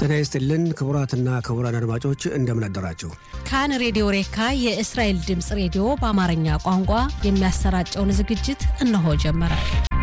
ጤና ይስጥልን ክቡራትና ክቡራን አድማጮች እንደምን አደራችሁ። ካን ሬዲዮ ሬካ የእስራኤል ድምፅ ሬዲዮ በአማርኛ ቋንቋ የሚያሰራጨውን ዝግጅት እነሆ ጀመረ።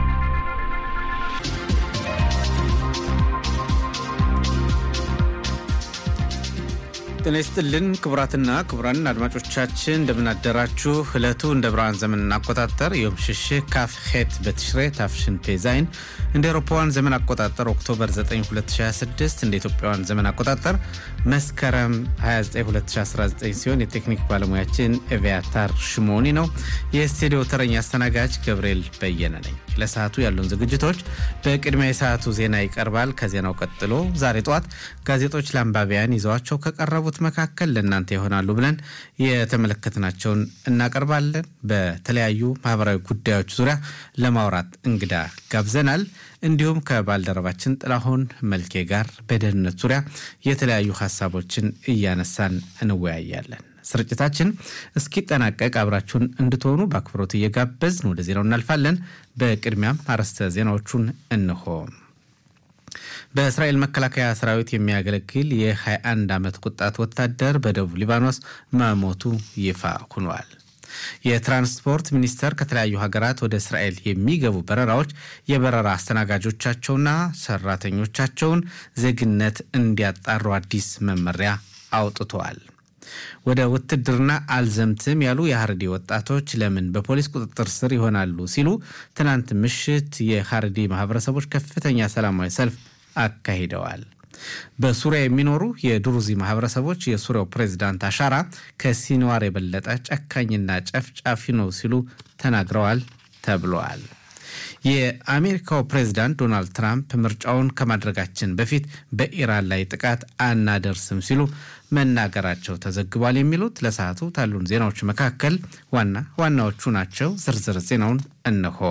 ጤና ይስጥልን ክቡራትና ክቡራን አድማጮቻችን እንደምናደራችሁ። ዕለቱ እንደ ብርሃን ዘመን አቆጣጠር ዮም ሽሽህ ካፍ ሄት በትሽሬ ታፍሽን ፔዛይን እንደ አውሮፓውያን ዘመን አቆጣጠር ኦክቶበር 9 2026 እንደ ኢትዮጵያውያን ዘመን አቆጣጠር መስከረም 29 2019 ሲሆን የቴክኒክ ባለሙያችን ኤቪያታር ሽሞኒ ነው። የስቱዲዮ ተረኛ አስተናጋጅ ገብርኤል በየነ ነኝ። ለሰዓቱ ያሉን ዝግጅቶች በቅድሚያ የሰዓቱ ዜና ይቀርባል። ከዜናው ቀጥሎ ዛሬ ጠዋት ጋዜጦች ለአንባቢያን ይዘዋቸው ከቀረቡት መካከል ለእናንተ ይሆናሉ ብለን የተመለከትናቸውን እናቀርባለን። በተለያዩ ማህበራዊ ጉዳዮች ዙሪያ ለማውራት እንግዳ ጋብዘናል። እንዲሁም ከባልደረባችን ጥላሁን መልኬ ጋር በደህንነት ዙሪያ የተለያዩ ሀሳቦችን እያነሳን እንወያያለን። ስርጭታችን እስኪጠናቀቅ አብራችሁን እንድትሆኑ በአክብሮት እየጋበዝን ወደ ዜናው እናልፋለን። በቅድሚያም አርዕስተ ዜናዎቹን እንሆ። በእስራኤል መከላከያ ሰራዊት የሚያገለግል የ21 ዓመት ወጣት ወታደር በደቡብ ሊባኖስ መሞቱ ይፋ ሆኗል። የትራንስፖርት ሚኒስቴር ከተለያዩ ሀገራት ወደ እስራኤል የሚገቡ በረራዎች የበረራ አስተናጋጆቻቸውና ሰራተኞቻቸውን ዜግነት እንዲያጣሩ አዲስ መመሪያ አውጥተዋል። ወደ ውትድርና አልዘምትም ያሉ የሀረዲ ወጣቶች ለምን በፖሊስ ቁጥጥር ስር ይሆናሉ ሲሉ ትናንት ምሽት የሀረዲ ማህበረሰቦች ከፍተኛ ሰላማዊ ሰልፍ አካሂደዋል። በሱሪያ የሚኖሩ የድሩዚ ማህበረሰቦች የሱሪያው ፕሬዚዳንት አሻራ ከሲንዋር የበለጠ ጨካኝና ጨፍጫፊ ነው ሲሉ ተናግረዋል ተብለዋል። የአሜሪካው ፕሬዚዳንት ዶናልድ ትራምፕ ምርጫውን ከማድረጋችን በፊት በኢራን ላይ ጥቃት አናደርስም ሲሉ መናገራቸው ተዘግቧል። የሚሉት ለሰዓቱ ካሉን ዜናዎች መካከል ዋና ዋናዎቹ ናቸው። ዝርዝር ዜናውን እነሆ።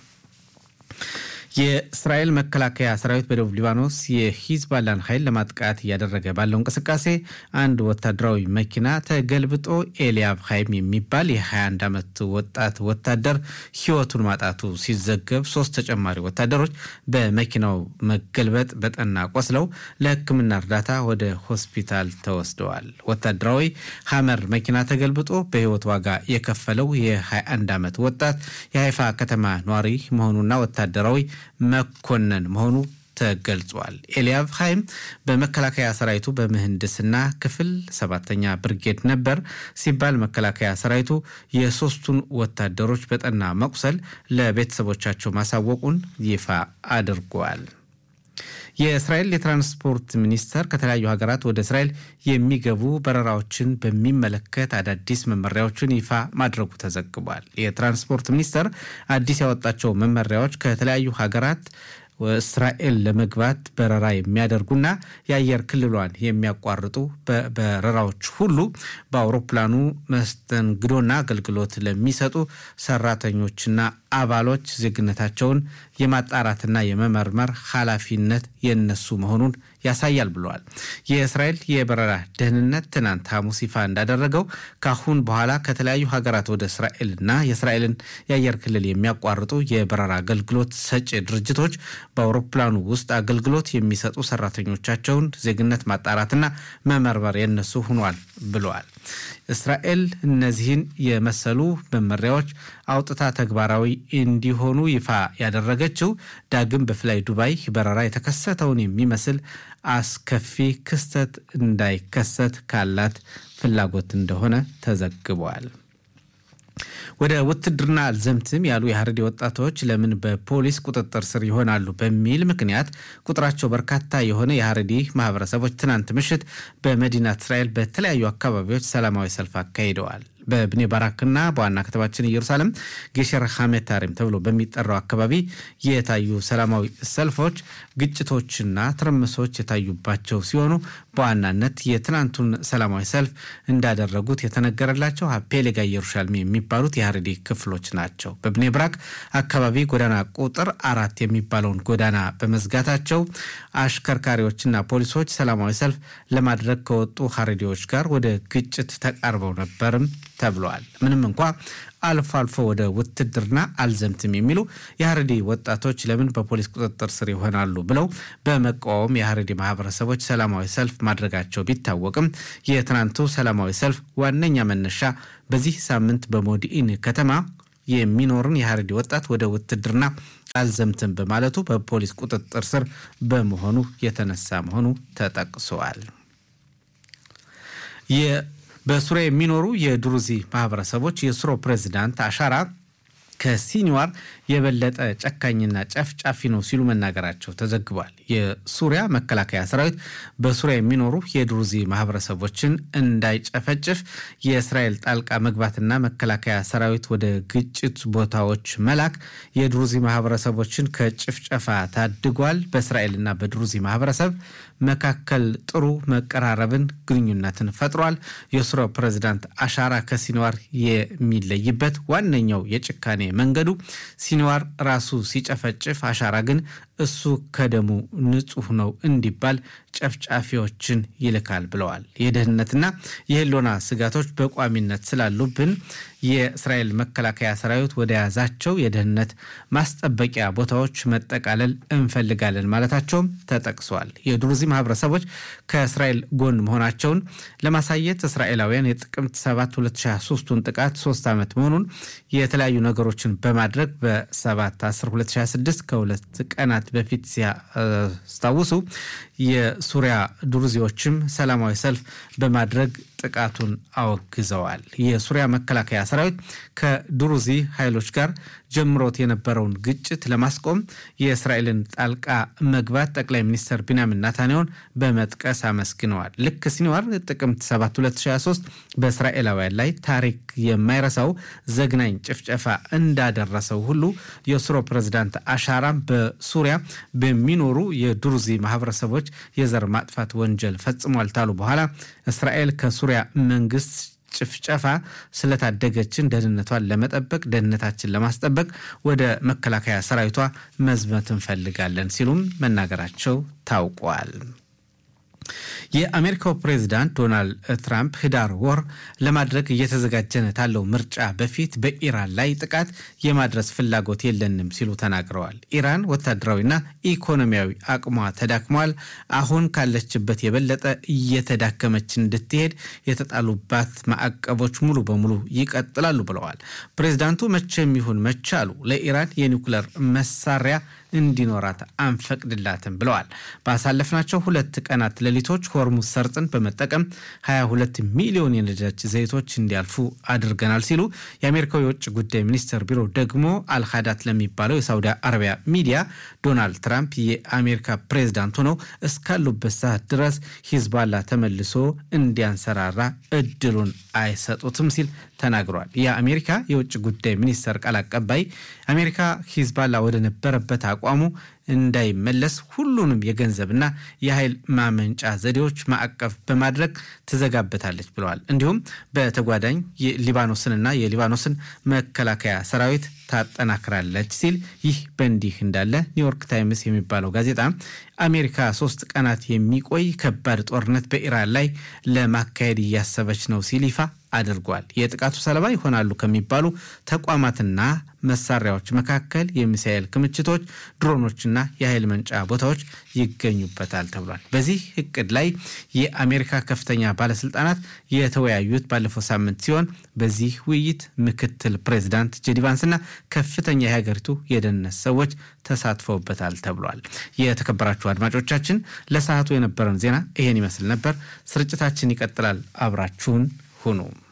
የእስራኤል መከላከያ ሰራዊት በደቡብ ሊባኖስ የሂዝባላን ኃይል ለማጥቃት እያደረገ ባለው እንቅስቃሴ አንድ ወታደራዊ መኪና ተገልብጦ ኤልያብ ሀይም የሚባል የ21 ዓመት ወጣት ወታደር ሕይወቱን ማጣቱ ሲዘገብ ሶስት ተጨማሪ ወታደሮች በመኪናው መገልበጥ በጠና ቆስለው ለሕክምና እርዳታ ወደ ሆስፒታል ተወስደዋል። ወታደራዊ ሀመር መኪና ተገልብጦ በሕይወት ዋጋ የከፈለው የ21 ዓመት ወጣት የሀይፋ ከተማ ኗሪ መሆኑና ወታደራዊ መኮንን መሆኑ ተገልጿል። ኤልያብ ሀይም በመከላከያ ሰራዊቱ በምህንድስና ክፍል ሰባተኛ ብርጌድ ነበር ሲባል መከላከያ ሰራዊቱ የሶስቱን ወታደሮች በጠና መቁሰል ለቤተሰቦቻቸው ማሳወቁን ይፋ አድርጓል። የእስራኤል የትራንስፖርት ሚኒስቴር ከተለያዩ ሀገራት ወደ እስራኤል የሚገቡ በረራዎችን በሚመለከት አዳዲስ መመሪያዎችን ይፋ ማድረጉ ተዘግቧል። የትራንስፖርት ሚኒስቴር አዲስ ያወጣቸው መመሪያዎች ከተለያዩ ሀገራት እስራኤል ለመግባት በረራ የሚያደርጉና የአየር ክልሏን የሚያቋርጡ በረራዎች ሁሉ በአውሮፕላኑ መስተንግዶና አገልግሎት ለሚሰጡ ሰራተኞችና አባሎች ዜግነታቸውን የማጣራትና የመመርመር ኃላፊነት የነሱ መሆኑን ያሳያል ብለዋል። የእስራኤል የበረራ ደህንነት ትናንት ሐሙስ ይፋ እንዳደረገው ካሁን በኋላ ከተለያዩ ሀገራት ወደ እስራኤልና የእስራኤልን የአየር ክልል የሚያቋርጡ የበረራ አገልግሎት ሰጪ ድርጅቶች በአውሮፕላኑ ውስጥ አገልግሎት የሚሰጡ ሰራተኞቻቸውን ዜግነት ማጣራትና መመርመር የነሱ ሆኗል ብለዋል። እስራኤል እነዚህን የመሰሉ መመሪያዎች አውጥታ ተግባራዊ እንዲሆኑ ይፋ ያደረገችው ዳግም በፍላይ ዱባይ በረራ የተከሰተውን የሚመስል አስከፊ ክስተት እንዳይከሰት ካላት ፍላጎት እንደሆነ ተዘግቧል። ወደ ውትድርና አልዘምትም ያሉ የሀረሪ ወጣቶች ለምን በፖሊስ ቁጥጥር ስር ይሆናሉ በሚል ምክንያት ቁጥራቸው በርካታ የሆነ የሀረሪ ማህበረሰቦች ትናንት ምሽት በመዲናት እስራኤል በተለያዩ አካባቢዎች ሰላማዊ ሰልፍ አካሂደዋል። በብኔ ባራክና በዋና ከተማችን ኢየሩሳሌም ጌሸር ሐሜታሪም ተብሎ በሚጠራው አካባቢ የታዩ ሰላማዊ ሰልፎች ግጭቶችና ትርምሶች የታዩባቸው ሲሆኑ በዋናነት የትናንቱን ሰላማዊ ሰልፍ እንዳደረጉት የተነገረላቸው ፔሌጋ ኢየሩሳሌም የሚባሉት የሀረሪ ክፍሎች ናቸው። በብኔ ብራክ አካባቢ ጎዳና ቁጥር አራት የሚባለውን ጎዳና በመዝጋታቸው አሽከርካሪዎችና ፖሊሶች ሰላማዊ ሰልፍ ለማድረግ ከወጡ ሀረሪዎች ጋር ወደ ግጭት ተቃርበው ነበርም ተብለዋል። ምንም እንኳ አልፎ አልፎ ወደ ውትድርና አልዘምትም የሚሉ የሀረዲ ወጣቶች ለምን በፖሊስ ቁጥጥር ስር ይሆናሉ ብለው በመቃወም የሀረዲ ማህበረሰቦች ሰላማዊ ሰልፍ ማድረጋቸው ቢታወቅም የትናንቱ ሰላማዊ ሰልፍ ዋነኛ መነሻ በዚህ ሳምንት በሞዲኢን ከተማ የሚኖርን የሀረዲ ወጣት ወደ ውትድርና አልዘምትም በማለቱ በፖሊስ ቁጥጥር ስር በመሆኑ የተነሳ መሆኑ ተጠቅሰዋል። በሱሪያ የሚኖሩ የድሩዚ ማህበረሰቦች የሱሮ ፕሬዚዳንት አሻራ ከሲኒዋር የበለጠ ጨካኝና ጨፍጫፊ ነው ሲሉ መናገራቸው ተዘግቧል። የሱሪያ መከላከያ ሰራዊት በሱሪያ የሚኖሩ የድሩዚ ማህበረሰቦችን እንዳይጨፈጭፍ የእስራኤል ጣልቃ መግባትና መከላከያ ሰራዊት ወደ ግጭት ቦታዎች መላክ የድሩዚ ማህበረሰቦችን ከጭፍጨፋ ታድጓል። በእስራኤልና በድሩዚ ማህበረሰብ መካከል ጥሩ መቀራረብን፣ ግንኙነትን ፈጥሯል። የሱሪያ ፕሬዚዳንት አሻራ ከሲኒዋር የሚለይበት ዋነኛው የጭካኔ መንገዱ ሲኒዋር ራሱ ሲጨፈጭፍ፣ አሻራ ግን እሱ ከደሙ ንጹህ ነው እንዲባል ጨፍጫፊዎችን ይልካል ብለዋል። የደህንነትና የህልውና ስጋቶች በቋሚነት ስላሉብን የእስራኤል መከላከያ ሰራዊት ወደ ያዛቸው የደህንነት ማስጠበቂያ ቦታዎች መጠቃለል እንፈልጋለን ማለታቸውም ተጠቅሷል። የድሩዚ ማህበረሰቦች ከእስራኤል ጎን መሆናቸውን ለማሳየት እስራኤላውያን የጥቅምት 7 2023ቱን ጥቃት ሶስት ዓመት መሆኑን የተለያዩ ነገሮችን በማድረግ በ7 10 2026 ከሁለት ቀናት በፊት ሲያስታውሱ የሱሪያ ድሩዚዎችም ሰላማዊ ሰልፍ በማድረግ ጥቃቱን አወግዘዋል። የሱሪያ መከላከያ ሰራዊት ከድሩዚ ኃይሎች ጋር ጀምሮት የነበረውን ግጭት ለማስቆም የእስራኤልን ጣልቃ መግባት ጠቅላይ ሚኒስትር ቢንያሚን ናታንያሁን በመጥቀስ አመስግነዋል። ልክ ሲኒዋር ጥቅምት 7 2023 በእስራኤላውያን ላይ ታሪክ የማይረሳው ዘግናኝ ጭፍጨፋ እንዳደረሰው ሁሉ የሱሮ ፕሬዚዳንት አሻራም በሱሪያ በሚኖሩ የድሩዚ ማህበረሰቦች የዘር ማጥፋት ወንጀል ፈጽሟል ታሉ በኋላ እስራኤል ከሱሪያ መንግስት ጭፍጨፋ ስለታደገችን ደህንነቷን ለመጠበቅ ደህንነታችን ለማስጠበቅ ወደ መከላከያ ሰራዊቷ መዝመት እንፈልጋለን ሲሉም መናገራቸው ታውቋል። የአሜሪካው ፕሬዚዳንት ዶናልድ ትራምፕ ህዳር ወር ለማድረግ እየተዘጋጀን ካለው ምርጫ በፊት በኢራን ላይ ጥቃት የማድረስ ፍላጎት የለንም ሲሉ ተናግረዋል። ኢራን ወታደራዊና ኢኮኖሚያዊ አቅሟ ተዳክሟል። አሁን ካለችበት የበለጠ እየተዳከመች እንድትሄድ የተጣሉባት ማዕቀቦች ሙሉ በሙሉ ይቀጥላሉ ብለዋል። ፕሬዚዳንቱ መቼም ይሁን መቼ አሉ ለኢራን የኒውክለር መሳሪያ እንዲኖራት አንፈቅድላትም ብለዋል። ባሳለፍናቸው ሁለት ቀናት ሌሊቶች ሆርሙዝ ሰርጥን በመጠቀም 22 ሚሊዮን የነዳጅ ዘይቶች እንዲያልፉ አድርገናል ሲሉ የአሜሪካው የውጭ ጉዳይ ሚኒስቴር ቢሮ ደግሞ አልሃዳት ለሚባለው የሳውዲ አረቢያ ሚዲያ ዶናልድ ትራምፕ የአሜሪካ ፕሬዝዳንት ሆነው እስካሉበት ሰዓት ድረስ ሂዝባላ ተመልሶ እንዲያንሰራራ እድሉን አይሰጡትም ሲል ተናግሯል። የአሜሪካ የውጭ ጉዳይ ሚኒስቴር ቃል አቀባይ አሜሪካ ሂዝባላ ወደ ነበረበት አቋሙ እንዳይመለስ ሁሉንም የገንዘብና የኃይል ማመንጫ ዘዴዎች ማዕቀፍ በማድረግ ትዘጋበታለች ብለዋል። እንዲሁም በተጓዳኝ ሊባኖስንና የሊባኖስን መከላከያ ሰራዊት ታጠናክራለች ሲል ይህ በእንዲህ እንዳለ ኒውዮርክ ታይምስ የሚባለው ጋዜጣ አሜሪካ ሶስት ቀናት የሚቆይ ከባድ ጦርነት በኢራን ላይ ለማካሄድ እያሰበች ነው ሲል ይፋ አድርጓል። የጥቃቱ ሰለባ ይሆናሉ ከሚባሉ ተቋማትና መሳሪያዎች መካከል የሚሳኤል ክምችቶች፣ ድሮኖችና የኃይል መንጫ ቦታዎች ይገኙበታል ተብሏል። በዚህ እቅድ ላይ የአሜሪካ ከፍተኛ ባለስልጣናት የተወያዩት ባለፈው ሳምንት ሲሆን በዚህ ውይይት ምክትል ፕሬዚዳንት ጄዲ ቫንስና ከፍተኛ የሀገሪቱ የደህንነት ሰዎች ተሳትፈውበታል ተብሏል። የተከበራችሁ አድማጮቻችን ለሰዓቱ የነበረን ዜና ይሄን ይመስል ነበር። ስርጭታችን ይቀጥላል። አብራችሁን ሁኑ።